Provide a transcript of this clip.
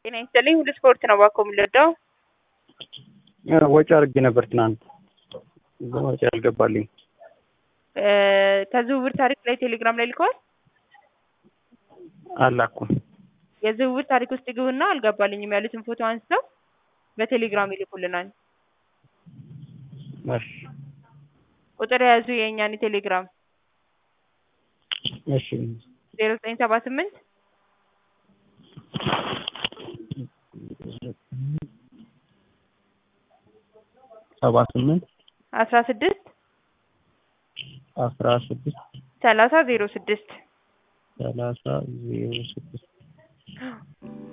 ጤና ይስጥልኝ ሁሉ ስፖርት ነው እባክዎ የምንረዳው? ወጪ አድርጌ ነበር ትናንት እዛ ወጪ አልገባልኝ። ከዝውውር ታሪክ ላይ ቴሌግራም ላይ ልከዋል? አላኩም። የዝውውር ታሪክ ውስጥ ይግቡና አልገባልኝም ያሉትን ፎቶ አንስተው በቴሌግራም ይልኩልናል። እሺ ቁጥር የያዙ የእኛን የቴሌግራም እሺ ዜሮ ዘጠኝ ሰባ ስምንት ሰባ ስምንት አስራ ስድስት አስራ ስድስት ሰላሳ ዜሮ ስድስት ሰላሳ ዜሮ ስድስት